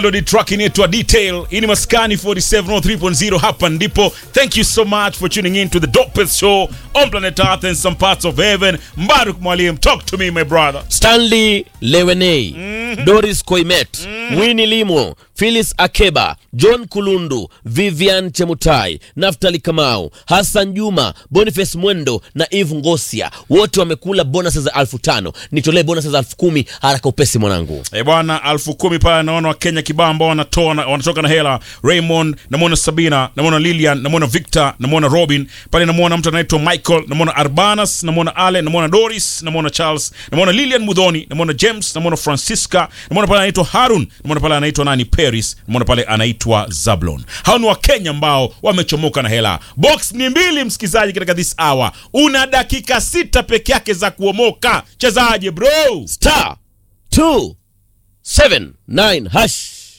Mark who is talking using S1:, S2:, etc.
S1: Melody track inaitwa Detail. Hii ni Maskani 4703.0 hapa ndipo. Thank you so much for tuning in to the dopest show on planet Earth and some parts of heaven. Mbaruk Mwalimu, talk to me my brother.
S2: Stanley Lewenei, Doris Koimet, Winnie Limo, Phyllis Akeba, John Kulundu, Vivian Chemutai, Naftali Kamau, Hassan Juma, Boniface Mwendo na Eve Ngosia, wote wamekula bonus za elfu tano. Nitolee bonus za elfu kumi haraka upesi mwanangu.
S1: Eh bwana, alfu kumi pale naona Wakenya kibao ambao wanatoa na- wanatoka na hela. Raymond, namwona Sabina, namwona Lilian, namwona Victor, namwona Robin. Pale namwona mtu anaitwa Michael, namwona Arbanas, namwona Ale, namwona Doris, namwona Charles, namwona Lilian Mudhoni, namwona James, namwona Francisca, namwona pale anaitwa Harun, namwona pale anaitwa nani Paris, namwona pale anaitwa Zablon. Hao ni Wakenya ambao wamechomoka na hela. Box ni mbili, msikizaji, katika this hour. Una dakika sita peke yake za kuomoka. Chezaje bro?
S2: Star 279 hash